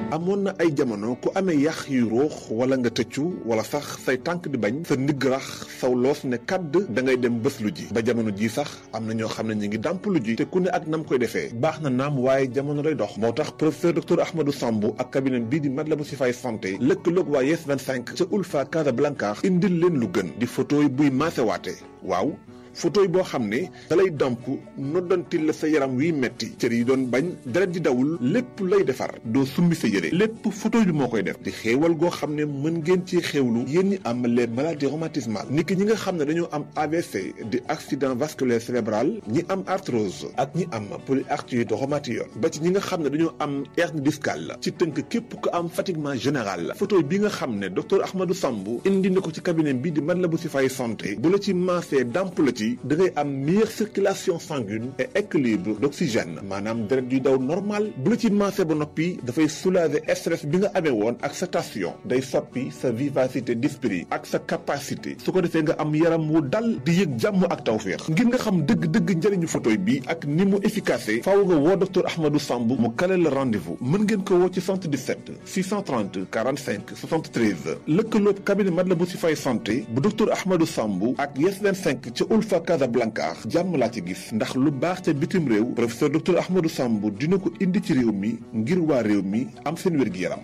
amoon na ay jamono ku amee yax yu ruux wala nga tëccu wala sax say tànk di bañ sa ndigg rax saw loos ne kàdd da ngay dem bés lu ji ba jamono ji sax am na ñoo xam ne ñu ngi dàmp lu ji te ku ne ak nam koy defee baax na naam waaye jamono day dox moo tax professeur docteur Ahmadou Sambou ak cabinet bii di Matlaboul Chifaay santé lëkkaloog waa Yes 25 ca Ulfa Casablanca indil leen lu gën di photo yi buy maasewaate waaw photo yi boo xam ne dalay damp noddantil la sa yaram wiy metti cër yi doon bañ deret di dawul lépp lay defar doo summi sa yére lépp photo bi moo koy def di xéewal goo xam ne mën ngeen ci xéewlu yéen ñi am les maladies rhumatismales niki ñi nga xam ne dañoo am AVC di accident vasculaire cérébral ñi am arthrose ak ñi am polyarthrite rhumatoïde ba ci ñi nga xam ne dañoo am hernie discale ci tënk képp ku am fatiguement général photo bi nga xam ne docteur Ahmadou Sambou indi na ko ci cabinet bi di Matlaboul Chifaay santé bu la ci maasee damp la ci da ngay am meilleure circulation sanguine et équilibre d'oxygène maanaam deret yu daw normal bu la ci maase ba noppi dafay soulager stress bi nga amee woon ak sa tension day soppi sa vivacité d'esprit ak sa capacité su ko defee nga am yaram wu dal di yëg jàmm ak tawféex ngir nga xam dëgg-dëgg njëriñu photoy bi ak ni mu efficace faaw nga woo docteur Ahmadou Sambou mu kale la rendez-vous mën ngeen ko woo ci 77 630 45 73 lëkkaloob cabinet Matlaboul Chifaay santé bu docteur Ahmadou Sambou ak Yes 25 ca Ulfa Casablanca jàmm laa ci gis ndax lu baax ca bitim réew professeur docteur Ahmadou Sambou dina ko indi ci réew mi ngir waa réew mi am seen wér-gi-yaram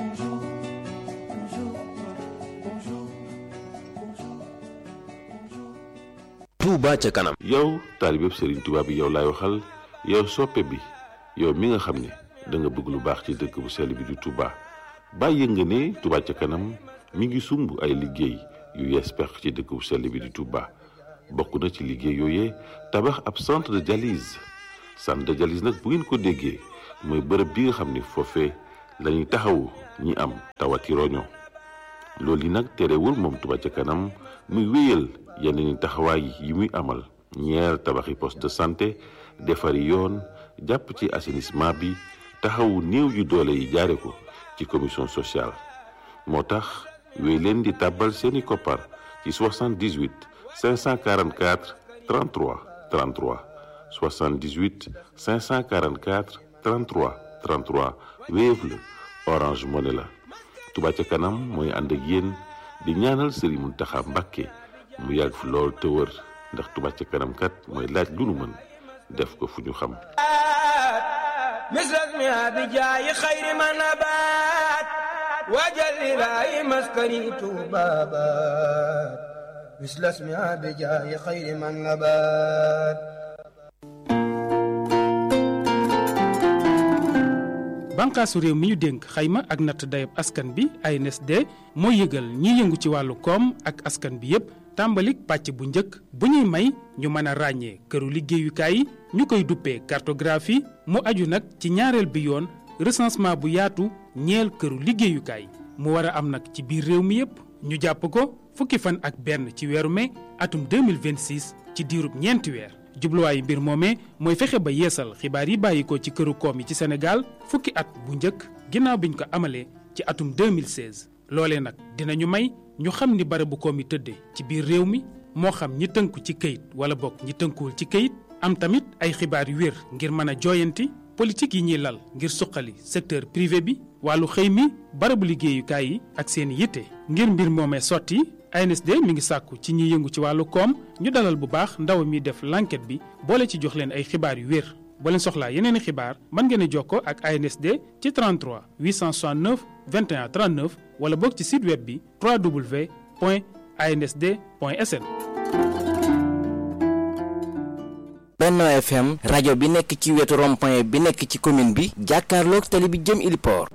Touba ca kanam yow taalibeb Serigne Touba bi yow laay waxal yow soppe bi yow mi nga xam ne da nga bëgg lu baax ci dëkk bu sell bi di Touba bàyyi nga ne Touba ca kanam mi ngi sumb ay liggéey yu yees pex ci dëkk bu sell bi di Touba bokk na ci liggéey yooyee tabax ab centre de dialyse centre de dialyse nag bu ngeen ko déggee mooy bërëb bi nga xam ne foofee la ñuy taxawu ñi am tawati roño loolu yi nag terewul moom Touba ca kanam muy wéyal yeneen taxawaay yi muy amal ñeer tabaxi poste de santé defari yoon jàpp ci assainissement bi taxawu néew yu doole yi jaare ko ci commission sociale moo tax wéy leen di tàbbal seeni koppar ci 78 544 33 33 78 544 33 33 Wave la Orange Money la Touba ca kanam mooy ànd ak yéen di ñaanal Serigne Mountakha Mbacké mu yàgg fi lool te wër ndax Touba ca kanam kat mooy laaj lu nu mën def ko fu ñu xam misras mi abijaayi xayri ma nabaat waajal ilaahi maskani tuubaabaat misras mi abijaayi xayri ma nabaat bànqaasu réew mi ñu dénk xayma ak natt dayab askan bi ANSD mooy yëgal ñiy yëngu ci wàllu koom ak askan bi yépp tàmbalik pàcc bu njëkk bu ñuy may ñu mën a ràññee këru liggéeyukaay yi ñu koy duppee cartographie mu aju nag ci ñaareel bi yoon recensement bu yaatu ñeel këru liggéeyukaay mu war a am nag ci biir réew mi yépp ñu jàpp ko fukki fan ak benn ci weeru mai atum 2026 ci diirub ñeenti weer jubluwaayu mbir moomee mooy fexe ba yeesal xibaar yi bàyyi ko ci këru koom yi ci Sénégal fukki at bu njëkk ginnaaw biñ ko amalee ci atum 2016 loolee nag dinañu may ñu xam ni barabu koom yi tëddee ci biir réew mi moo xam ñi tënku ci këyit wala bokk ñi tënkuwul ci këyit am tamit ay xibaar yu wér ngir mën a jooyanti politique yi ñuy lal ngir suqali secteur privé bi wàllu xëy mi barabu liggéeyukaay yi ak seen yitte ngir mbir moomee sotti ANSD mi ngi sàkku ci ñi yëngu ci wàllu koom ñu dalal bu baax ndaw mi def l'enquête bi boole ci jox leen ay xibaar yu wér boo leen soxlaa yeneen i xibaar mën ngeen a jokkoo ak ANSD ci 33 869 21 39 wala boog ci site web bi www.ansd.sn. Benno FM rajo bi nekk ci wetu rond-point bi nekk ci commune bi jàkkaarloog tali bi jëm Iliport.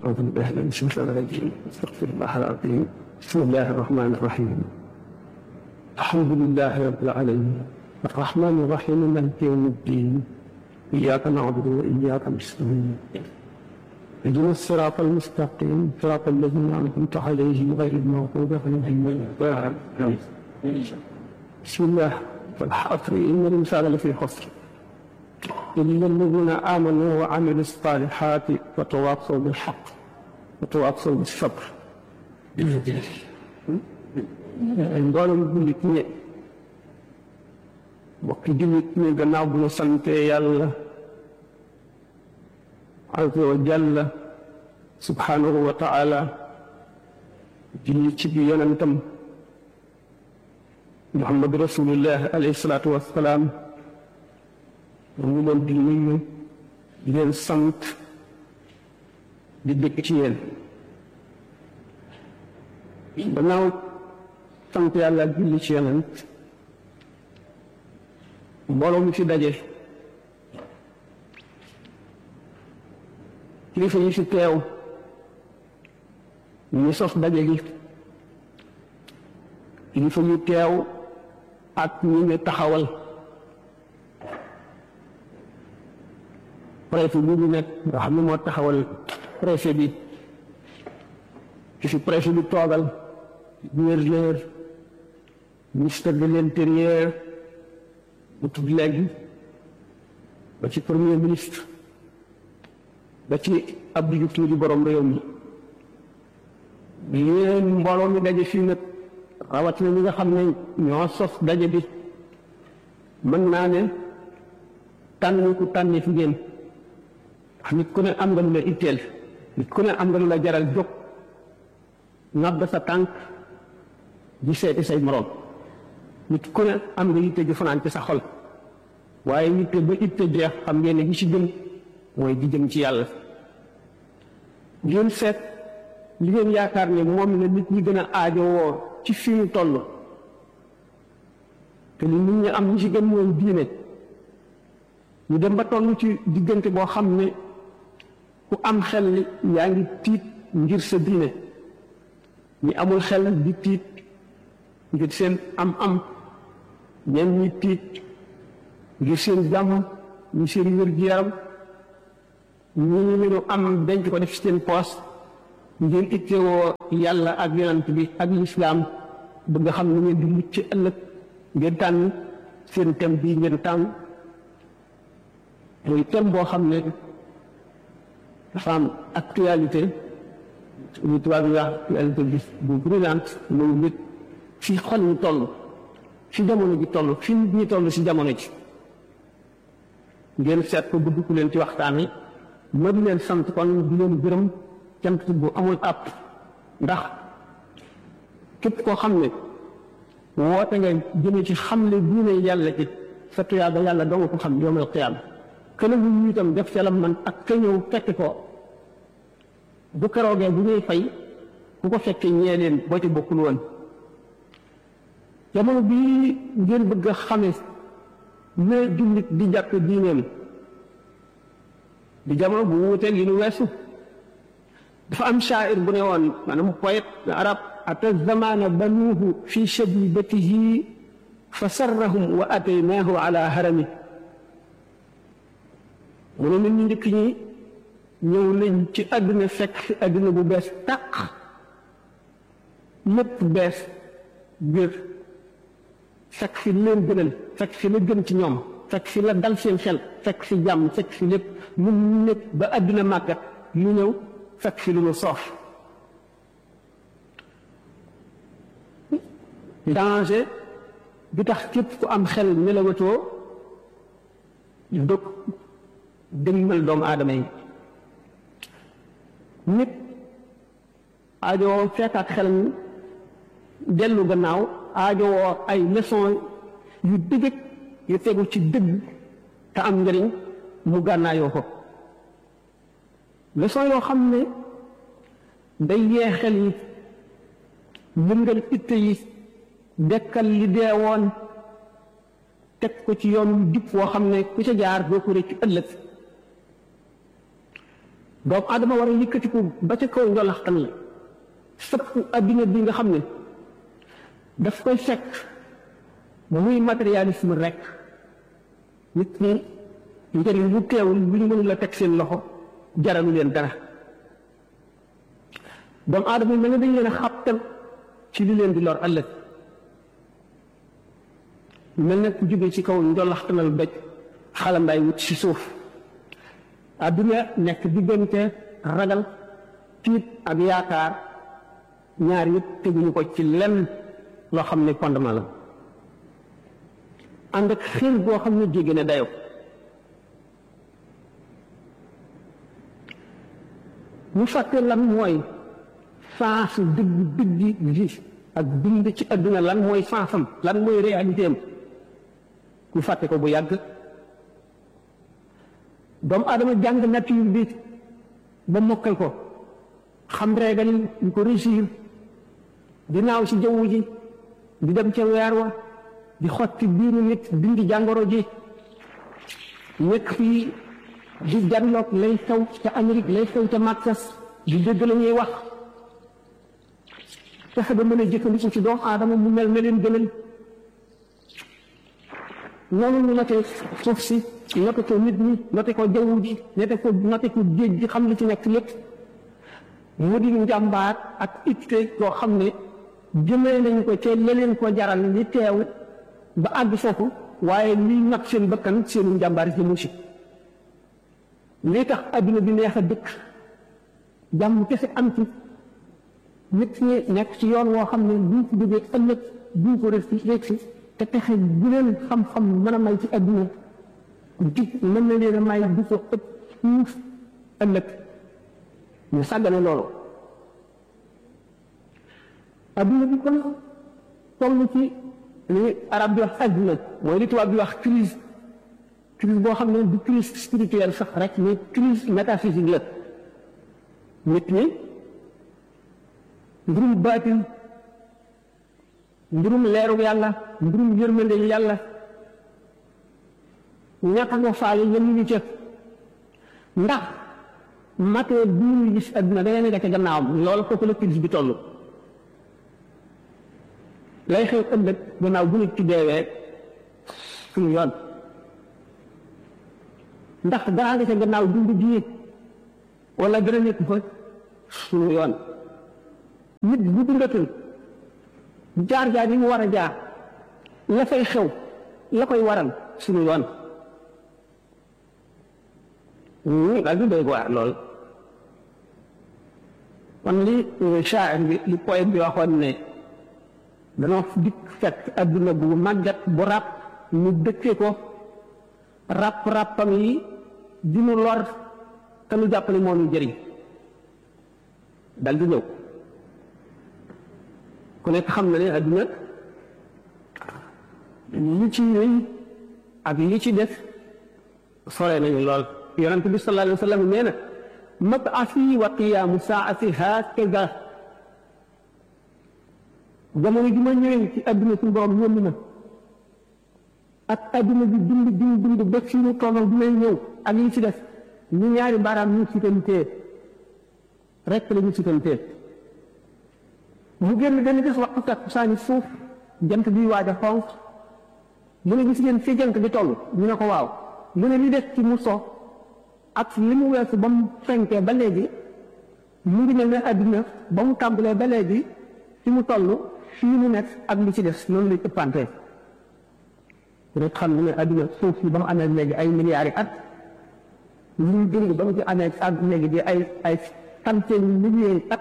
بسم الله الرحمن الرحيم الحمد لله رب العالمين الرحمن الرحيم مالك يوم الدين إياك نعبد وإياك نستعين اهدنا الصراط المستقيم صراط الذين أنعمت عليهم غير المغضوب عليهم ولا الضالين بسم الله والحصر إن الإنسان لفي خسر إلا الذين آمنوا وعملوا الصالحات وتواصوا بالحق وتواصوا بالصبر mboolem jullit ñi mbokki jullit ñi gannaaw bu ñu sante yàlla azza wa jalla subhanahu wa taala di ci bi yonentam muhammad rasulullah alayhi salaatu wassalaam mu ngi leen di nuyu di leen sant di dëkk ci yéen gannaaw sant yàlla ak julli ci yonent mbooloo mi fi daje kilifa yi fi teew ñu sos daje gi kilifa yu teew ak ñi ñu taxawal préfet bi ñu nekk nga xam ne moo taxawal préfet bi ki fi préfet bi toogal gouverneur ministre de l'intérieur mu tudd léegi ba ci premier ministre ba ci Abdou Diouf di borom réew mi yéen mbooloo mi daje fii nag rawatina ñi nga xam ne ñoo sos daje bi mën naa ne tànn ku tànni fi ngeen nit ku ne am nga lu la itteel nit ku ne am nga lu la jaral jóg ngàbb sa tànk di seeti say moroom nit ku ne am nga yitte ju fanaan ci sa xol waaye yitte ba itte jeex xam ngeen ne gi ci gën mooy di jëm ci yàlla ngeen seet li ngeen yaakaar ne moom la nit ñi gën a aajowoo ci fi ñu toll te li nit ñi am ñi ci gën mooy diine ñu dem ba toll ci diggante boo xam ne ku am xel yaa ngi tiit ngir sa diine ñi amul xel di tiit ngir seen am-am ñenn ñi tiit ngir seen jàmm ñi seen wér-gu-yaram ñi ñu am denc ko def seen poos ngeen ittewoo yàlla ak yonant bi ak lislaam bëgg nga xam ne ngeen di mucc ëllëg ngeen tànn seen thème bii ngeen tànn muy thème boo xam ne dafa am actualité ñu tubaab yi wax actualité bi bu brûlante muy nit fi xol ñu toll fi jamono ji toll fi nit ñi toll si jamono ji ngeen seet ko bëgg ku leen ci waxtaan wi ma di leen sant kon di leen gërëm cant bu amul àpp ndax képp koo xam ne woote nga jëme ci xamle diine yàlla ci sa tuyaaba yàlla doo nga ko xam yoomal qiyaam kële bu ñu itam def ca la man ak ka ñëw fekk ko bu keroogee bu ñuy fay ku ko fekkee ñee leen boo ci bokkul woon jamono bii ngeen bëgg a xame ne jullit di jàpp diineem di jamono bu wuuteeg yi nu weesu dafa am shaa'ir bu ne woon maanaam poète arab ata zamana banuuhu fi shabibatihi fa sarrahum wa ataynaahu ala harami mu ne nit ñu njëkk ñi ñëw nañ ci àdduna fekk àdduna bu bees tàq lépp bees biir fekk fi leen gënal fekk fi la gën ci ñoom fekk fi la dal seen xel fekk fi jàmm fekk fi lépp lu nekk ba àdduna màggat lu ñëw fekk fi lu nu soof danger bi tax képp ku am xel nelawatoo dog dëgmal doomu aadama yi nit aajowoo fekkaat xelam dellu gannaaw aajowoo ay leçon yu dëgg yu tegu ci dëgg te am njëriñ mu gànnaayoo ko leçon yoo xam ne day yee xel yi yëngal itte yi dekkal li dee woon teg ko ci yoon wu dip woo xam ne ku ca jaar doo ko rëcc ëllëg doomu adama war a yëkkatiku ba ca kaw njolaxtan la sëpp adduna bi nga xam ne daf koy fekk muy matérialisme rek nit ñi njëriñ lu teewul lu ñu mënul la teg seen loxo jaralu leen dara doomu aadama yi mel ne dañ leen a xàptal ci li leen di lor ëllëg mel ne ku jóge ci kaw njolaxtanal doj xalambaay wut ci suuf adduna nekk diggante ragal tiit ak yaakaar ñaar yëpp teguñu ko ci lenn loo xam ne fondement la ànd ak xel boo xam ne jéggi na dayo mu fàtte lan mooy sens dëgg dëggi gi ak dund ci adduna lan mooy sensam lan mooy réalité am mu fàtte ko bu yàgg doomu aadama jàng nature bi ba mokkal ko xam régal yi ko réussir di naaw ci jaww ji di dem ca weer wa di xotti biiru nit dindi jàngoro ji nekk fii di janloog lay xew ca Amérique lay xew ca Maksas di dégg la ñuy wax fexe ba mën a jëkkandiku ci doomu aadama mu mel ne leen gënal noonu ñu noté suuf si noté ko nit ñi noté ko jaww ji noté ko noté ko géej gi xam li ci nekk lépp mu di njàmbaar ak itte koo xam ne jëmee nañ ko te leneen ko jaral li teew ba àgg foofu waaye liy nag seen bakkan seenu njàmbaar ci musi lii tax adduna bi neex a dëkk jàmm kese am ci nit ñi nekk ci yoon woo xam ne duñ ko jógee ëllëg duñ ko rek si te pexe bu leen xam-xam mën a may ci adduna jig mën na leen a may du ko ëpp fuuf ëllëg ñu sàggane loolu adduna bi kon toll ci li arab di wax adduna mooy li tubaab di wax crise crise boo xam ne du crise spirituelle sax rek mais crise métaphysique la nit ñi mbirum baatin mbirum leeru yàlla mbirum yërmande yàlla ñàkk nga faale yéen ñu ca ndax matee bi ñu gis adduna da ngeen nga ca gannaawam loolu kooku la crise bi toll lay xew ëllëg gannaaw bu nit ci deewee suñu yoon ndax dara nga ca gannaaw dund ji wala dara nekk fa suñu yoon nit bu dundatul jaar jaar yi mu war a jaar la fay xew la koy waral suñu yoon ñu daal di doy waar lool kon li shaa'ir bi li poète bi waxoon ne danoo dikk fekk adduna bu màggat bu ràpp ñu dëkkee ko ràpp ràppam yi di nu lor te nu jàppale moo nu jëriñ dal di ñëw ku nekk xam na ne adduna li ci ñëw ak li ci def sore nañu lool yonent bi sallallahu alayhi wa sallam nee na mab'asi wa qiyaamu saa'ati haakaza jamono ji ma ñëwee ci adduna suñu borom yónni na ak adduna bi dund dund dund ba fi mu tolloo bi may ñëw ak li ci def ñu ñaari baaraam ñu sutantee rek la ñu sutantee mu génn benn bés waxtu takkusaani suuf jant bi waaj a xonq mu ne gis ngeen fi jant bi toll ñu ne ko waaw mu ne li des ci mu so ak li mu weesu ba mu fenkee ba léegi mu ngi mel ne adduna ba mu tàmbalee ba léegi fi mu toll fii mu nekk ak li ci des noonu lay ëppante rek xam ne adduna suuf si ba mu amee léegi ay milliards yi at liy dund ba mu ci amee ak léegi di ay ay centaine milliers at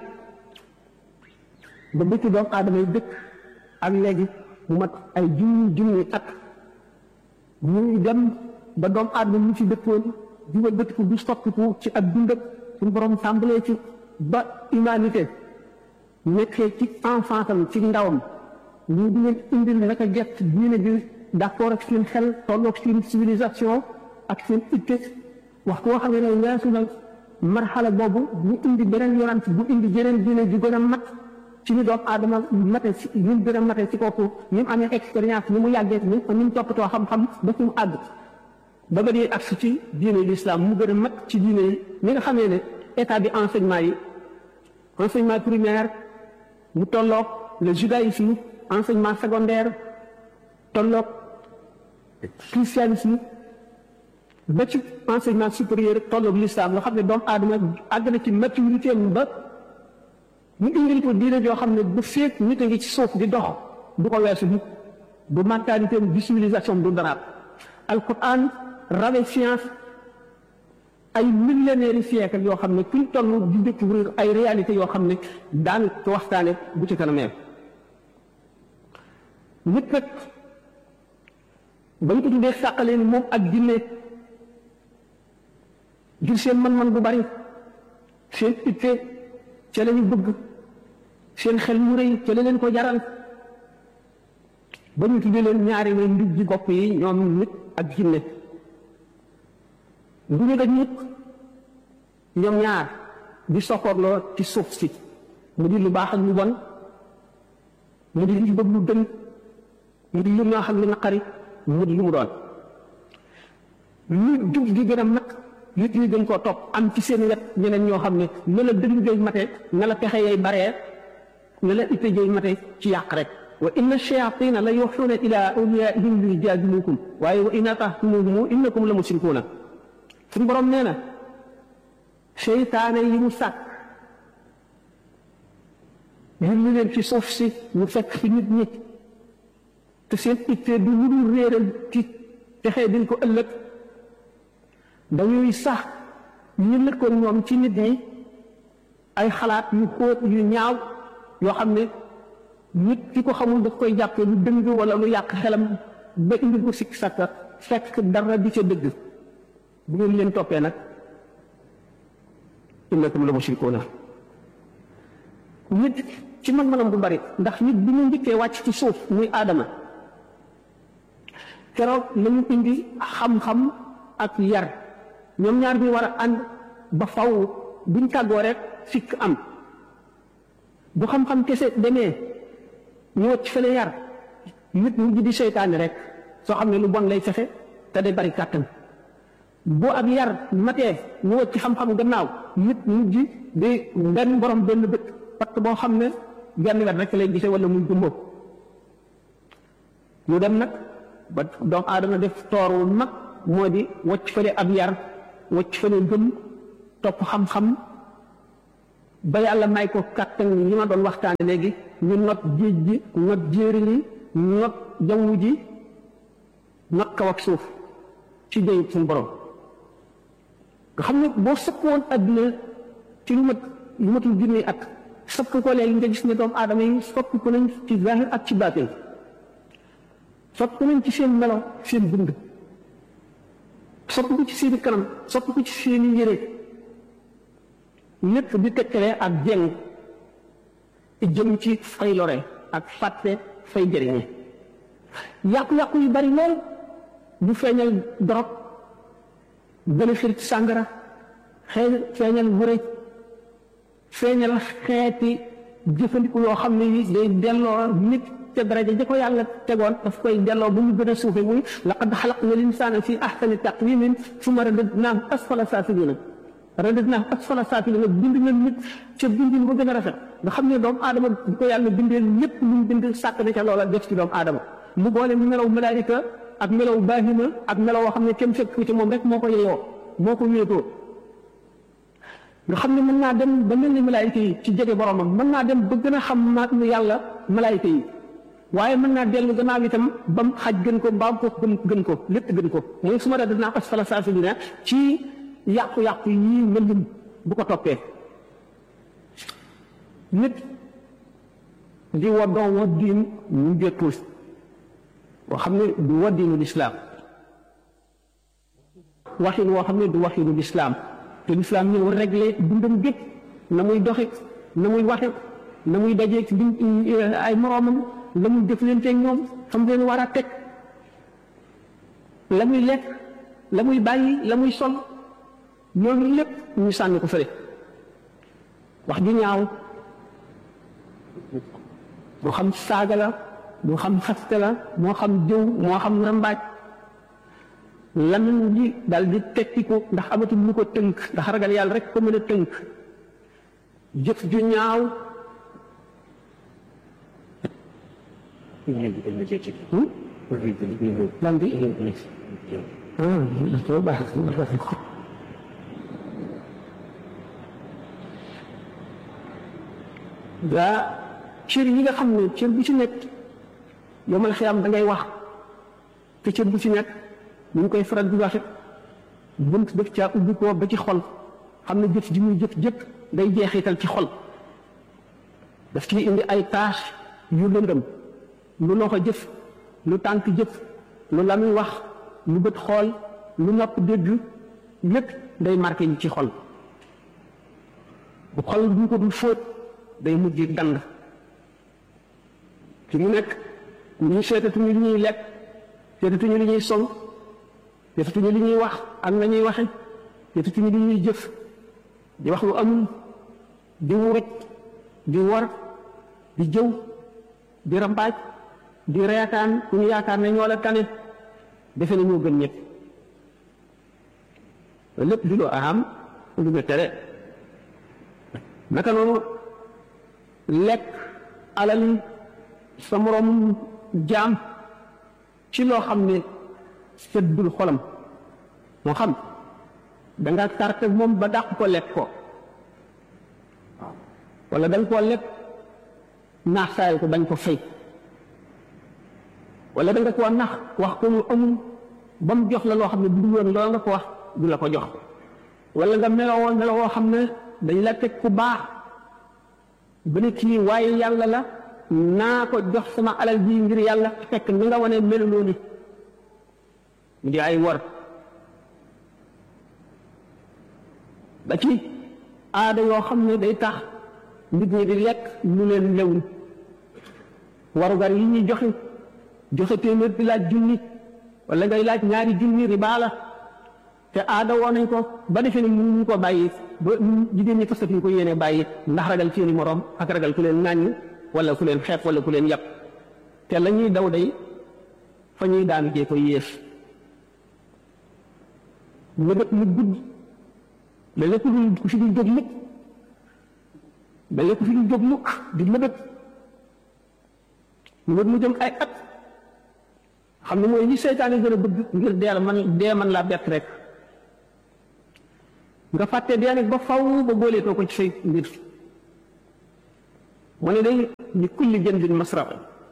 ba bëcc doomu aadama yi dëkk ak léegi mu mat ay junni junni at ñuy dem ba doomu aadama ñu ci dëkkoon di wa bëtiku du soppiku ci ak dundam suñu borom tàmbalee ci ba humanité nekkee ci enfance am ci ndawam ñu di leen indil naka jett diine bi d'accord ak seen xel tolloog seen civilisation ak seen itte waxtu woo xam ne ne weesu na marxala boobu ñu indi beneen yonant bu indi jeneen diine ju gën a mat ci ni doomu aadama mate si ñu gën a mate ci kooku ni mu amee expérience ni mu yàggee ni ni mu toppatoo xam-xam ba fi mu àgg ba ba di agsi ci diine l'islam mu gën a mat ci diine yi ni nga xamee ne état bi enseignement yi enseignement primaire mu tolloog le judaïsme enseignement secondaire tolloog christianisme ba ci enseignement supérieur tolloog l'islam nga xam ne doomu aadama àgg na ci maturité ba ñu indil ko diine joo xam ne bu feek nit a ngi ci suuf di dox du ko weesu mukk du mentalité du civilisation du dara alquran rawe science ay millénaires yi siècle yoo xam ne kuñ toll di découvrir ay réalités yoo xam ne daan ko waxtaane bu ci kanamee nit nag bañ ko tuddee sàqalee ni moom ak jinne ngir seen man-man bu bari seen itte ca la ñu bëgg seen xel mu rëy ca la leen ko jaral ba ñu tuddee leen ñaari way ndug ji bopp yi ñoom nit ak jinne du ñu daj nit ñoom ñaar di soxorloo ci suuf si mu di lu baax ak lu bon mu di lu bëgg lu dëng mu di lu neex ak lu naqari mu di lu mu doon lu jub gi gën a mag nit ñi dañ koo topp am ci seen wet ñeneen ñoo xam ne na la dëng jëy mate na la pexe yay baree na la itte jëy mate ci yàq rek wa inna shayatina la yuxuuna ila awliyaihim li yujaadilukum waaye wa in atahtumuhum innakum la musrikuuna suñu borom nee na seytaane yi mu sàkk yulli leen ci suuf si ñu fekk fi nit ñi te seen ittee du lu dul réeral ci texee din ko ëllëg dañuy sax ñu lëkkoon ñoom ci nit ñi ay xalaat yu xóot yu ñaaw yoo xam ne nit ki ko xamul daf koy jàppee lu dëng wala lu yàq xelam ba indi ko sikk sàkka fekk dara di ca dëgg bu ngeen leen toppee nag innakum la mushrikuuna nit ci man-manam bu bari ndax nit bi ñu njëkkee wàcc ci suuf muy aadama keroog la ñu indi xam-xam ak yar ñoom ñaar bi war a ànd ba faw buñ tàggoo rek fikk am bu xam-xam kese demee ñu wacc fële yar nit mujj di seytaane rek soo xam ne lu bon lay fexe te day bari kàttan boo ak yar matee ñu wacc xam-xam gannaaw nit mujj di benn borom benn bët parce boo xam ne genn wet rek lay gisee wala muy gumboo ñu dem nag ba doomu aadama def toor wu mag moo di wacc fële ab yar wacc fële gëm topp xam-xam ba yàlla may ko kàttan yi ma doon waxtaane léegi ñu not géej gi not jéeri yi not jaww ji not kaw ak suuf ci jëy suñu borom nga xam ne boo sëpp woon adduna ci lu mat lu matul junni at sëpp ko léegi nga gis ne doomu aadama yi soppi ko nañ ci zahir ak ci baatin soppi ko nañ ci seen melo seen dund soppi ko ci seeni kanam soppi ko ci seeni yére lépp di tekkale ak jeng jëm ci fay lore ak fàtte fay jëriñe yàqu-yàqu yu bari lool bu feeñal dorog gën a xirit sàngara xëy feeñal wërëj feeñal xeeti jëfandiku yoo xam ne yi day delloo nit ca daraja ja ko yàlla tegoon daf koy delloo ba mu gën a suufe muy laqad xalaqna linsaana fi ahsani taqwimin summa radadnaahu asfala saafiliina radadnaahu asfala saafiliina bind na nit ca bindin ba gën a rafet nga xam ne doomu aadama bu ko yàlla bindee lépp lu mu bind sàkk na ca loola def ci doomu aadama mu boole melaw malaayika ak melaw baahima ak melaw woo xam ne kenn fekk ci moom rek moo ko yeyoo moo ko wéetoo nga xam ne mën naa dem ba mel ni malaayika yi ci jege boromam mën naa dem ba gën a xam ma yàlla malaayika yi waaye mën naa dellu gannaaw itam ba mu xaj gën ko mbaam ko gën gën ko lépp gën ko mooy su ma dee dinaa asfala saafiliina ci yàqu-yàqu yi mel bu ko toppee nit di waddoo waddiin ñu jëttul boo xam ne du waddiinu lislaam waxin woo xam ne du waxinu lislaam te lislaam ñëw réglé dundam gépp na muy doxe na muy waxe na muy dajeeg di ay moroomam la muy jëflante ñoom xam leen war a teg la muy lekk la muy bàyyi la muy sol loolu lépp ñu sànni ko fële wax ju ñaaw moo xam saaga la moo xam xaste la moo xam jëw moo xam rambaaj lamiñ ji dal di tekki ko ndax amatul lu ko tënk ndax ragal yàlla rek ko mën a tënk jëf ju ñaaw lan bi ah baax daa cër yi nga xam ne cër bu ci nekk yomal xiyam da ngay wax te cër bu ci nekk ñu ngi koy faral di waxe bunt def caa ubbi ko ba ci xol xam ne jëf ji muy jëf jëpp day jeexital ci xol daf ciy indi ay tâche yu lëndëm lu loxo jëf lu tànk jëf lu lamiñ wax lu bët xool lu nopp dégg lépp day marqué ñu ci xol bu xol bu ñu ko dul fóot day mujj dand fi mu nekk ñu seetatuñu li ñuy lekk seetatuñu li ñuy sol seetatuñu li ñuy wax ak na ñuy waxe seetatuñu li ñuy jëf di wax lu amul di wuruj di wor di jëw di rambaaj di reetaan ku ñu yaakaar ne ñoo la tane defe na ñoo gën ñëpp lépp di lu am lu ñu tere naka noonu lekk alali sa moroom jaam ci loo xam ne seddul xolam moo xam da nga tarte moom ba dàq ko lekk ko wala da nga koo lekk naax saayal ko bañ ko fay wala da nga koo nax wax ko lu amul ba mu jox la loo xam ne bu dul woon loolu nga ko wax du la ko jox wala nga melowoo melowoo xam ne dañ la teg ku baax ba ne kii waaye yàlla la naa ko jox sama alal ji ngir yàlla fekk ni nga wane meluloo ni mu di ay wor ba ci aada yoo xam ne day tax nit ñi di lekk lu leen lewul warugar yi ñuy joxe joxe téeméer di laaj junni wala ngay laaj ñaari junni riba la te aada woo nañ ko ba defee ne mënuñu ko bàyyi ba jigéen ñi fasatuñ ko yéene bàyyi ndax ragal seeni moroom ak ragal ku leen ŋàññ wala ku leen xeeb wala ku leen yàpp te la ñuy daw day fa ñuy daan gee ko yées lëbët mu gudd da lépp lu ku fi ñu jóg mukk da lépp fi ñu jóg mukk di lëbët lëbët mu jëm ay at xam ne mooy ñi seytaane gën a bëgg ngir deel man dee man laa bett rek nga fàtte dee nag ba faw ba booleetoo ko ci say mbir mu ne day ni kulli jëndin masraq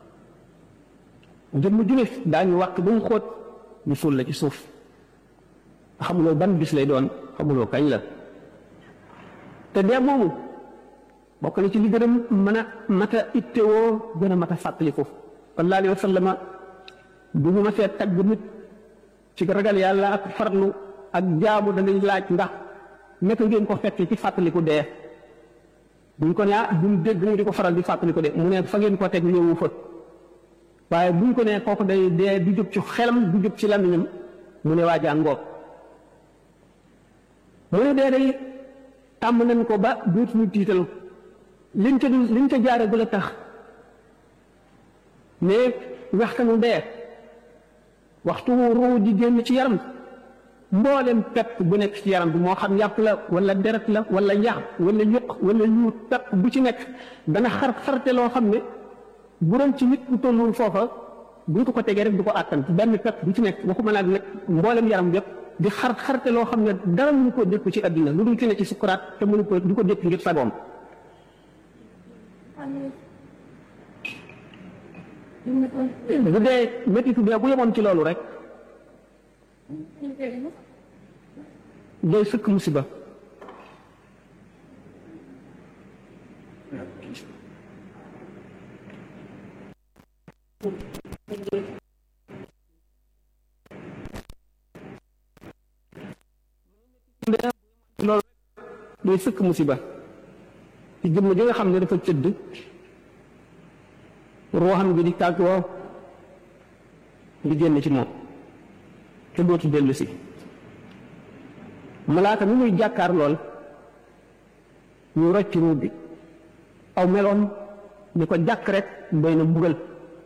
jëmm ju ne daañu wàq ba mu xóot ñu suul la ci suuf xamuloo ban bis lay doon xamuloo kañ la te dee moomu bokk na ci li gën a mën a mat a ittewoo gën a mat a fàttaliku sallallahu alayhi wa sallama bu ñu ma fee tagg nit ci ragal yàlla ak farlu ak jaamu danañ laaj ndax naka ngeen ko fekkee ci fàttaliku dee buñ ko ne ah duñ dégg mu di ko faral di fàttaliku de mu ne fa ngeen ko teg ñëwu fa waaye buñ ko ne kooku day dee du jóg ci xelam du jóg ci làmmiñam mu ne waa jàngoog mu ne dee day tàmm nañ ko ba dootuñu tiital liñ ca dul liñ ca jaare bu la tax mais waxtanu dee waxtu ruu di génn ci yaram mboolem pepp bu nekk ci yaram bi moo xam yàpp la wala deret la wala yax wala yuq wala ñu pepp bu ci nekk dana xar xarte loo xam ne bu doon ci nit ku tollul foofa bu ñu ko ko tegee rek du ko àttan benn pepp bu ci nekk waxuma naa nag mboolem yaram yépp di xar xarte loo xam ne dara mënu ko dékku ci àddina lu dul ci ne ci sukuraat te mënu ko du ko dékk ngir sagoom bu dee méttitu bi bu yemoon ci loolu rek day sëkk musiba loolu day sëkk musiba ci jëmm ji nga xam ne dafa tëdd ruuxam gi di tàggoo di génn ci moom te dootu dellu si malaaka mi muy jàkkaar lool ñu rocc ruub bi aw meloon ni ko jàkk rek doy na mbugal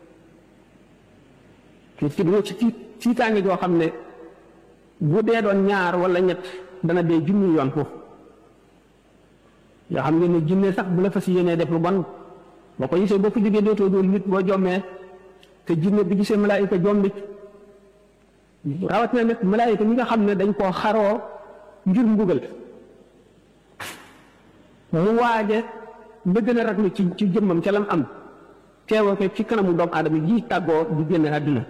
te ci dina ci tiitaange joo xam ne bu dee doon ñaar wala ñett dana dee junni yoon foofu yoo xam ngeen ne jinne sax bu la fas yéenee def lu bon boo ko gisee boo ko jógee dootoo dóor nit boo jommee te jinne bi gisee malaayika jombi rawat na nag malaayika ñi nga xam ne dañ koo xaroo ngir mbugal mu waaje ba gën a raglu ci ci jëmmam ca lam am teewoo ko ci kanamu doomu aadama ji tàggoo di génn àdduna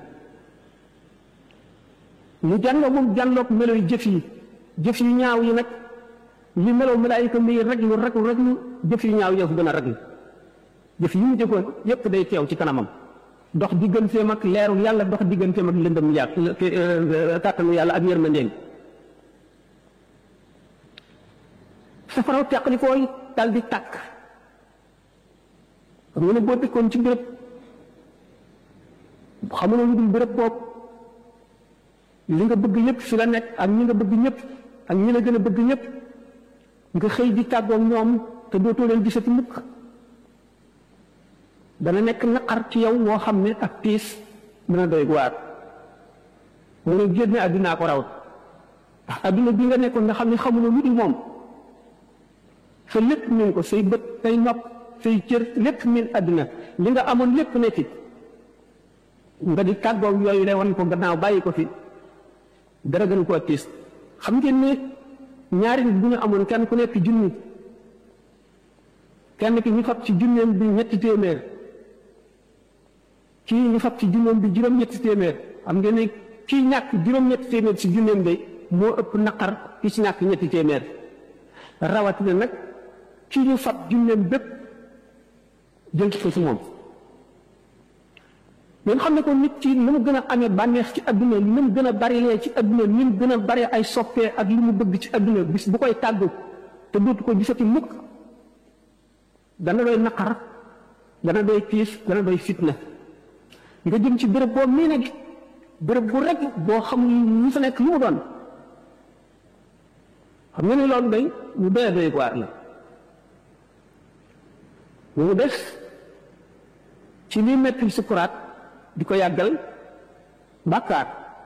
mu jànloo moom jànloog meloy jëf yi jëf yu ñaaw yi nag li melow malaayika muy raglu raglu raglu jëf yu ñaaw yëfu gën a raglu jëf yi mu jëkkoon yépp day teew ci kanamam dox digganteem ak leeru yàlla dox digganteem ak lëndëm yàlla kàttanu yàlla ak yërmandeem safaraw teqlikooy dal di tàkk xam nga ne boo dëkkoon ci béréb xamuloo lu dul béréb boobu li nga bëgg ñëpp fi la nekk ak ñi nga bëgg ñëpp ak ñi la gën a bëgg ñëpp nga xëy di tàggoog ñoom te dootoo leen gisati mukk dana nekk naqar ci yow woo xam ne ak tiis dana doy waar mu ne génne àddunaa ko raw ndax àdduna bi nga nekkoon nga xam ne xamuloo lu dul moom sa lépp min ko say bët say nopp say cër lépp min àdduna li nga amoon lépp ne fi nga di tàggoog yooyu de wan ko gannaaw bàyyi ko fi dara gën koo tiis xam ngeen ne ñaari nit bu ñu amoon kenn ku nekk junni kenn ki ñu fab ci junneem bi ñetti téeméer kii ñu fab ci junneem bi juróom-ñetti téeméer xam ngeen ne kii ñàkk juróom-ñetti téeméer ci junneem de moo ëpp naqar ki ci ñàkk ñetti téeméer rawatina nag kii ñu fab junneem bépp jël ko ci moom ngeen xam ne ko nit ci ni mu gën a amee bànneex ci adduna ni mu gën a barilee ci adduna ni mu gën a bari ay soppee ak li mu bëgg ci adduna bis bu koy tàggu te dootu ko gisati mukk dana doy naqar dana doy tiis dana doy fitna nga jëm ci béréb boo mii nag béréb bu rek boo xam ñu fa nekk lu mu doon xam nga ni loolu day ñu doy doy waar la mu des ci liy metti sukuraat di ko yàggal bàkkaar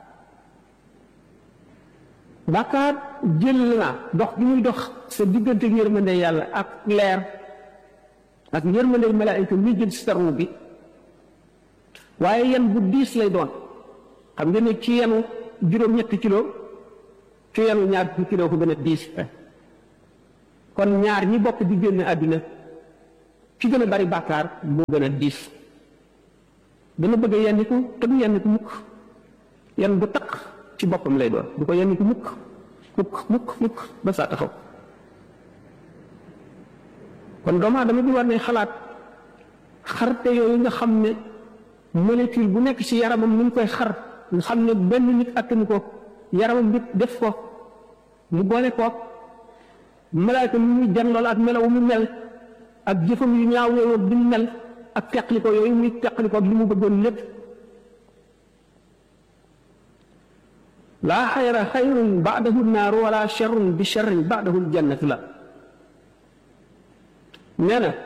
bàkkaar jël na dox gi muy dox sa diggante yërmande yàlla ak leer ak yërmande malaayika muy jël si tarnu bi waaye yan bu diis lay doon xam nga ne ci yenu juróom-ñetti kilo ci yenu ñaar fukki kilo ko gën a diis kon ñaar ñi bokk di génn àdduna ki gën a bari bàkkaar moo gën a diis dana bëgg a yenniku te du yenniku mukk yenn bu taq ci boppam lay doon du ko yenniku mukk mukk mukk mukk ba saa taxaw kon doomu aadama bi war ne xalaat xarte yooyu nga xam ne molécule bu nekk ci yaramam ni mu koy xar nga xam ne benn nit attanu ko yaramam nit def ko mu boole ko malaayka mi muy janlool ak melaw mu mel ak jëfam yu ñaaw yooyu bi mu mel ak teqli ko yooyu muy teqli ko ak li mu bëggoon lépp laa xayra xayrun baadahu naaru wala charrun bi charrin baadahu ljannatu la nee na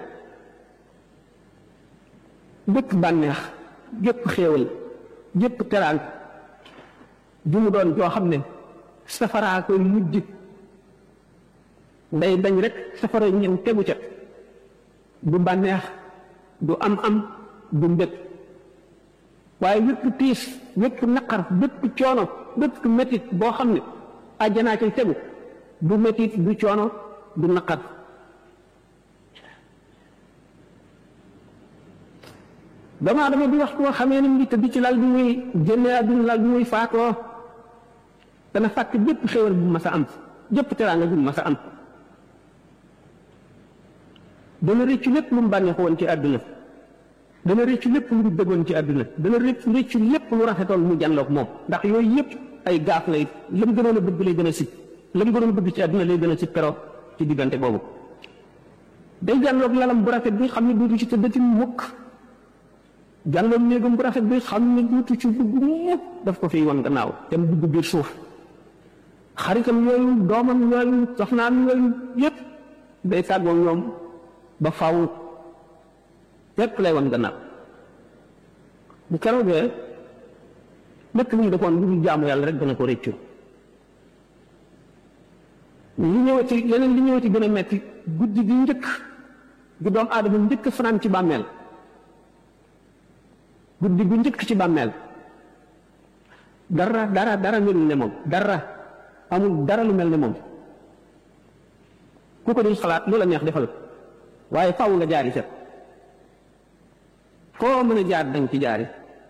bépp bànneex gépp xéewal gépp teraan bi mu doon joo xam ne safaraa koy mujj day dañ rek safara ñëw tegu ca du bànneex du am am du mbég waaye wépp tiis wépp naqar bépp coono bépp métit boo xam ne àjjanaa cay tegu du métit du coono du naqar doomu aadama bi wax koo xamee ni mu ngi tëdd ci lal bi muy génne àdduna lal bi muy faatoo dana fàtte bépp xéwal bu mas a am jëpp teraanga bu mas a am dana rëccu lépp lu mu bànneexu woon ci àdduna dana rëccu lépp lu mu bëggoon ci àdduna dana rëccu rëccu lépp lu rafetoon mu janloog moom ndax yooyu yëpp ay gaaf lay la mu gënoon a bëgg lay gën a sib la mu gënoon a bëgg ci àdduna lay gën a sib pero ci diggante boobu day janloog lalam bu rafet bi xam ne duutu ci tëddati mukk janloog néegam bu rafet bi xam ne duutu ci dugg mukk daf ko fiy wan gannaaw te mu dugg biir suuf xaritam yooyu doomam yooyu soxnaam yooyu yëpp day tàggoo ñoom ba faw lépp lay wan gannaaw bu keroogee lépp lu mu defoon lu dul jaamu yàlla rek dana ko réccu li ñëwati leneen li ñëwati gën a metti guddi gi njëkk gi doomu aadama njëkk fanaan ci bàmmeel guddi gu njëkk ci bàmmeel dara dara dara melul ne moom dara amul dara lu mel ne moom ku ko di xalaat lu la neex defal waaye faw nga jaari set koo mën a jaar danga ci jaari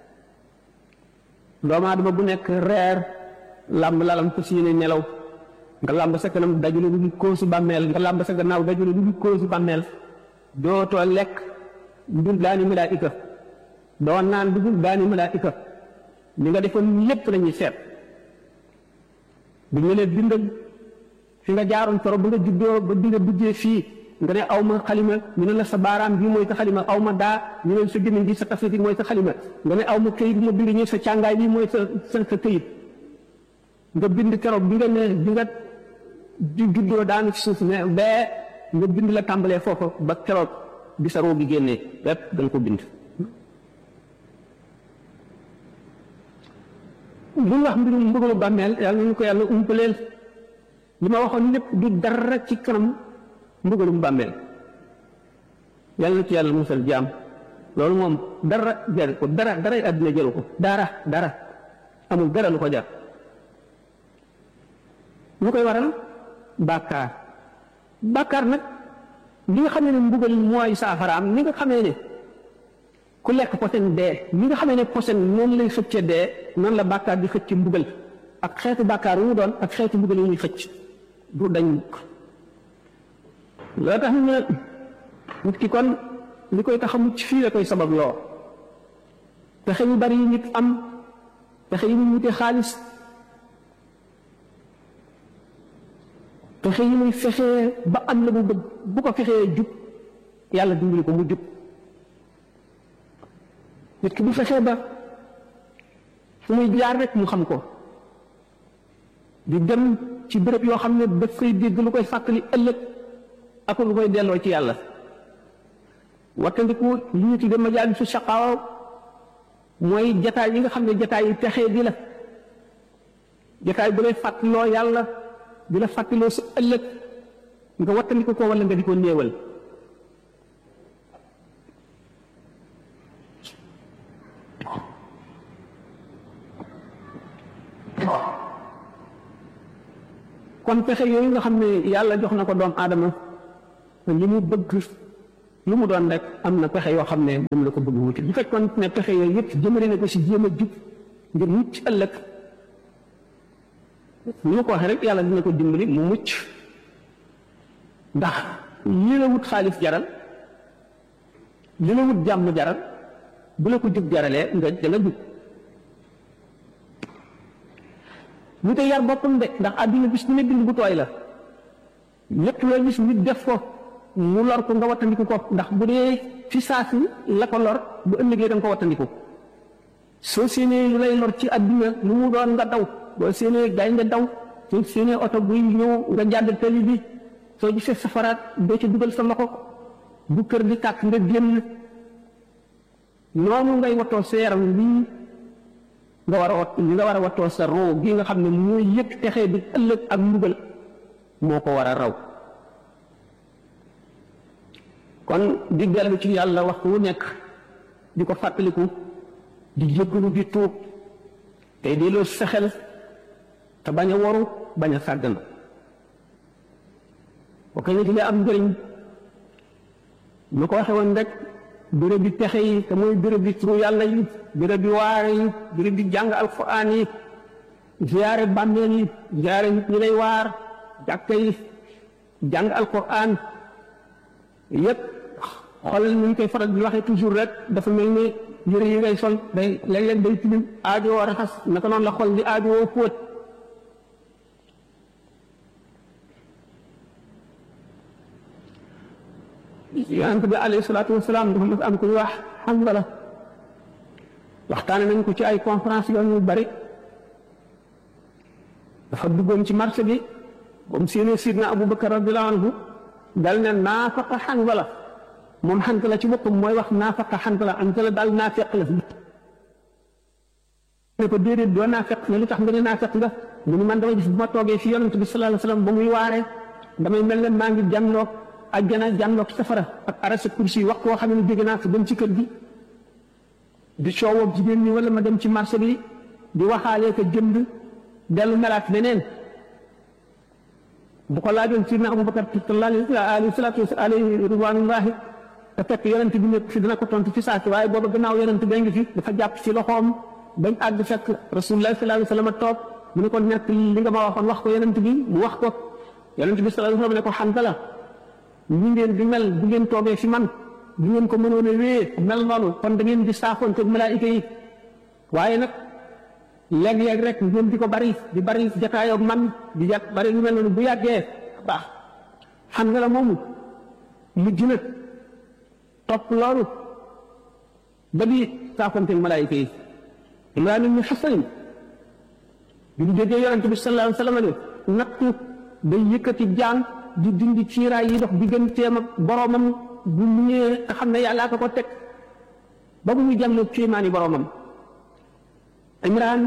doomu aadama bu nekk reer làmb lalam fas yéene nelaw nga làmb sa kanam dajule lu dul koosu bàmmeel nga làmb sa gannaaw dajule lu dul koosu bàmmeel dootoo lekk dul daani malaayika doo naan dugul daani malaayika li nga defoon lépp lañuy seet bu ñu leen bindal fi nga jaaroon toro ba nga juddoo ba bi nga duggee fii nga ne aw ma xalima ñu ne la sa baaraam bii mooy sa xalima aw ma daa ñu ne sa gémmiñ gi sa tafsir mooy sa xalima nga ne aw ma këyit ma bind ñu sa càngaay bi mooy sa sa sa këyit nga bind keroog bi nga ne bi nga di juddoo daanu ci suuf ne bee nga bind la tàmbalee foofu ba keroog bi sa roo gi génnee bépp da nga ko bind lu wax mbirum mbugalu bàmmeel yàlla nañu ko yàlla umpaleel li ma waxoon lépp du dara ci kanam mbugalum bàmmeel yàlla na ci yàlla musal jaam loolu moom dara jar ko dara dara àddina jaru ko dara dara amul dara lu ko jar lu koy waral bàkkaar bàkkaar nag li nga xamee ne mbugal mooy saafaraam ni nga xamee ne ku lekk posen dee ni nga xamee ne posen noonu lay xëcce dee noonu la bàkkaar di xëcc mbugal ak xeetu bàkkaar yu mu doon ak xeetu mbugal yu muy xëcc du dañ mukk loo tax ñu ne nit ki kon li koy tax a mucc fii la koy sabab loo pexe yu bari yi nit am pexe yi muy wute xaalis pexe yi muy fexee ba am la mu bëgg bu ko fexee jub yàlla dimbali ko mu jub nit ki bu fexee ba fu muy jaar rek mu xam ko di dem ci béréb yoo xam ne daf koy dégg lu koy fàttali ëllëg ak lu koy delloo ci yàlla wattandiku li ñu tudde majaalisu shaqaawa mooy jataay yi nga xam ne jataay yi texee di la jataay bu lay fàttaloo yàlla di la fàttaloo sa ëllëg nga wattandiku ko wala nga di ko néewal kon pexe yooyu nga xam ne yàlla jox na ko doom aadama li mu bëgg lu mu doon rek am na pexe yoo xam ne moom la ko bëgg wuti bu fekkoon ne pexe yooyu yëpp jëmale na ko si jéem a jub ngir mucc ëllëg ni ma ko waxee rek yàlla dina ko dimbali mu mucc ndax li la wut xaalis jaral li la wut jàmm jaral bu la ko jub jaralee nga da nga jub ñu te yar boppam de ndax àdduna bis bu ne bind bu tooy la lépp loo gis nit def ko mu lor ko nga wattandiku ko ndax bu dee fi saasi la ko lor bu ëllëgee da nga ko wattandiku soo séenee lu lay lor ci àdduna lu mu doon nga daw boo séenee gaay nga daw soo séenee oto buy ñëw nga jàdd tali bi soo gisee safaraat doo ci dugal sa loxo bu kër di tàkk nga génn noonu ngay wattoo sa yaram lii nga war a wat li nga war a wattoo sa roo gi nga xam ne mooy yëg texee di ëllëg ak mbugal moo ko war a raw kon di dellu ci yàlla waxtu wu nekk di ko fàttaliku di jéggalu di tuub tey di loo fexel te bañ a waru bañ a sàggan bokk na ci li am njëriñ ñu ko waxe woon rek béréb bi pexe yi te mooy béréb bi turu yàlla yi béréb bi waare yi béréb bi jàng alquran yi ziyaare bàmmeel yi ziyaare nit ñi lay waar jàkka yi jàng alquran yépp xoolal ni ñu koy faral di waxee toujours rek dafa mel ni yëre yi ngay sol day léeg-léeg day tilim aajowoo raxas naka noonu la xol di aajowoo fóot yonent bi alayhi salaatu wasalaam dafa mas am ku ñu wax Hanzala waxtaane nañ ko ci ay conférence yoon yu bari dafa duggoon ci marché bi ba mu séenee sidna Abu Bakar radiyallahu anhu dal ne naafaqa Hanzala moom Hanzala ci boppam mooy wax naafaqa Hanzala Hanzala daal naafeq la ne ko déedéet doo naafeq ne lu tax nga ne naafeq nga mu ni man dama gis bu ma toogee fi yonent bi sallallahu alayhi wasallam ba muy waaree damay mel ne maa ngi jànloog ajjana jànloog safara ak arasa kursi wax koo xam ne jóge naa ko dem ci kër gi di coowoo jigéen ñi wala ma dem ci marché bi di waxaalee ko jënd dellu melaat leneen bu ko laajoon sidna Abubakar alayhi salaatu wa alayhi ridwanullahi te fekk yonent bi nekk fi dina ko tontu fi saasi waaye booba gannaaw yonent bee ngi fi dafa jàpp ci loxoom bañ àgg fekk rasulullah sallallahu alayhi wa sallam toog mu ne ko nekk li nga ma waxoon wax ko yonent bi mu wax ko yonent bi sallallahu alayhi wa sallam ne ko Hanzala ñi ngeen di mel bu ngeen toogee fi man bu ngeen ko mënoon a wéyee mel noonu kon da ngeen di saafoonte malaayika yi waaye nag léeg-léeg rek ngeen di ko bari di bari jataayoo man di jat bari lu mel noonu bu yàggee baax xam nga la moomu mujj na topp loolu ba di saafonteeg malaayika yi imraan ibnu xasan bi ñu déggee yonente bi sallallahu alayhi wa sallam ne nattu day yëkkati jaan di dindi ciiraay yi dox digganteem ak boromam bu mu ñëwee nga xam ne yàllaa ko ko teg ba bu ñu jàmm kéemaani boromam imraan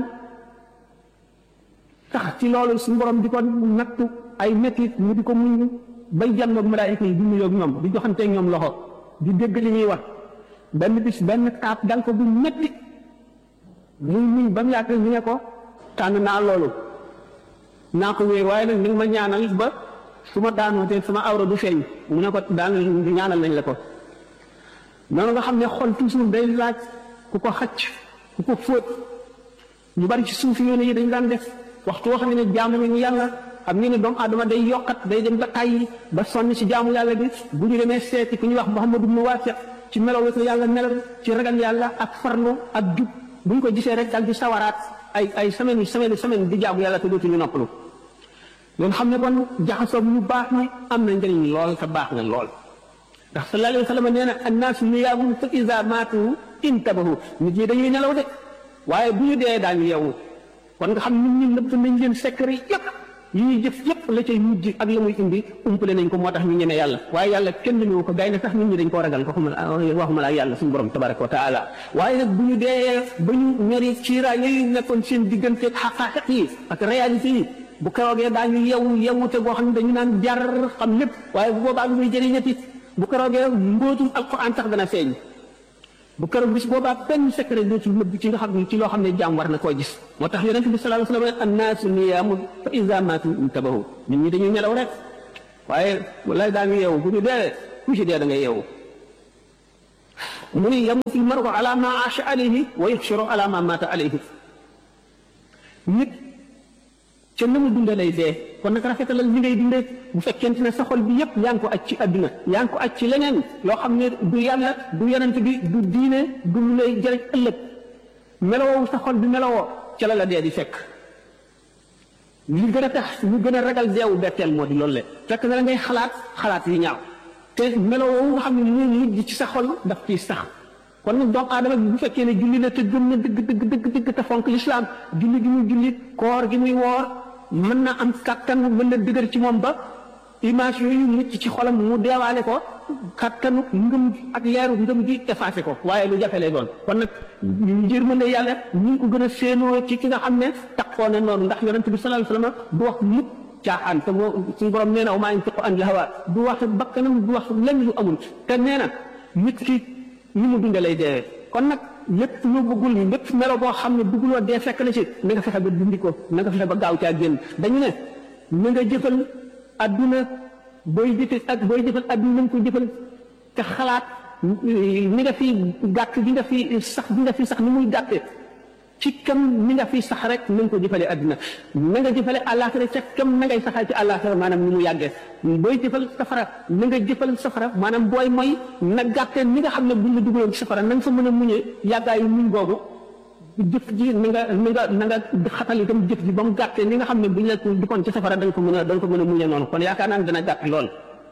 tax ci loolu suñu borom di ko nattu ay métit mu di ko muñ bay jàmm ak malaayika yi di nuyoo ak ñoom di joxanteeg ñoom loxo di dégg li ñuy wax benn bis benn taab dal ko bu métti muy muñ ba mu yàgg ñu ne ko tànn naa loolu naa ko wéer waaye nag ni nga ma ñaanal ba su ma daanoo te sama awra du feeñ mu ne ko daan ñaanal nañ la ko noonu nga xam ne xol toujours day laaj ku ko xacc ku ko fóot ñu bari ci suuf yoone yi dañ daan def waxtu woo xam ne jaamu nañu yàlla xam ngeen ne doomu aadama day yokkat day dem ba tàyyi ba sonn ci jaamu yàlla bi bu ñu demee seeti ku ñuy wax Muhammadu ibnu Waasiq ci melaw ko yàlla melal ci ragal yàlla ak farlu ak jub bu ñu ko gisee rek dal di sawaraat ay ay semaine semaine semaine di jaamu yàlla te dootuñu noppalu loolu xam ne kon jaxasoo ñu baax ni am na njëriñ lool te baax na lool ndax sallallahu alayhi wa sallam nee na annaasu niyaamun fa iza maatu intabahu nit ñi dañuy nelaw de waaye bu ñu dee daañu yeewu kon nga xam nit ñi nëbb nañ leen secret yëpp yi ñuy jëf yëpp la cay mujj ak la muy indi umpale nañ ko moo tax ñu ñeme yàlla waaye yàlla kenn ñu ko gay na sax nit ñi dañ koo ragal ko xuma waxuma la yàlla suñu borom tabaraka wa taala waaye nag bu ñu dee ba ñu ñori ciira yooyu nekkoon seen diggante xaqaaqiq yi ak réalité yi bu keroogee daañu yewu yewute goo xam ne dañu naan jar xam lépp waaye bu boobaa lu muy jëriñati bu keroogee mbóotum alquran sax dana feeñ bu keroog bis boobaa benn secret dootul nëbb ci nga xam ne ci loo xam ne jaam war na koo gis moo tax yonente bi sallallahu alayhi wa sallam annaasu niyaamun fa iza maatu intabahu nit ñi dañuy nelaw rek waaye wallaay daañu yeewu bu ñu dee ku ci dee da nga yeewu mu ni yamutu lmaru ala ma aasha alayhi wa yuxsharu ala ma maata alayhi nit ca na mu dunde lay dee kon nag rafetalal li ngay dundee bu fekkente ne sa xol bi yépp yaa ngi ko aj ci àdduna yaa ngi ko aj ci leneen loo xam ne du yàlla du yonent bi du diine du lu lay jëriñ ëllëg melowoo sa xol bi melowoo ca la la dee di fekk li gën a tax ñu gën a ragal deewu betteel moo di loolu le fekk na la ngay xalaat xalaat yi ñaaw te melowoo nga xam ne mu mujj ci sa xol daf ciy sax kon nag doomu aadama bi bu fekkee ne julli na te gëm na dëgg dëgg dëgg dëgg te fonk lislaam julli gi muy julli koor gi muy woor mën na am kattan mën na dëgër ci moom ba image yooyu mucc ci xolam mu deewaale ko kattanu ngëm ak leeru ngëm gi effacé ko waaye lu jafe lay doon kon nag njër mën ne yàlla ñu ngi ko gën a séenoo ci ki nga xam ne taxoo na noonu ndax yonente bi sallallahu alayhi wasallam du wax mukk caaxaan te moo suñu borom nee na wa maa yantiqu anil hawaa du wax bakkanam du wax lenn lu amul te nee na nit ki ni mu dunde lay deewee kon nag lépp lu bëggul lépp melo boo xam ne bëgguloo dee fekk na ci na nga fexe ba dindi ko na nga fexe ba gaaw caa génn dañu ne na nga jëfal adduna booy jëfe ak booy jëfal adduna na nga ko jëfal te xalaat ni nga fi gàtt gi nga fi sax gi nga fi sax ni muy gàtte ci kam ni nga fi sax rek na nga ko jëfale adduna na nga jëfale àllaaxira ca kam na ngay saxal ci àllaaxira maanaam ni mu yàggee booy jëfal safara na nga jëfal safara maanaam booy mooy na gàttee ni nga xam ne buñ la dugaloon ci safara na nga fa mën a muñee yàggaayu muñ googu jëf ji na nga na nga na nga xatal itam jëf ji ba mu gàttee ni nga xam ne buñ la duggoon ci safara da nga ko mën a da nga ko mën a muñee noonu kon yaakaar naa ne dana gàtt lool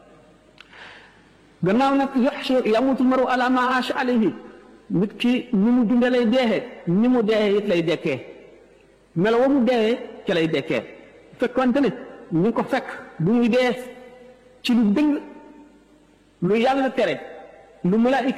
gannaaw nag yaxshu yamutu maru ala ma aasha alayhi nit ki ni mu dunde lay deexee ni mu deexee it lay dekkee melo wa mu deexee ca lay dekkee fekkonte ne ñu ngi ko fekk bu ñuy dee ci lu dëng lu yàlla tere lu malaayika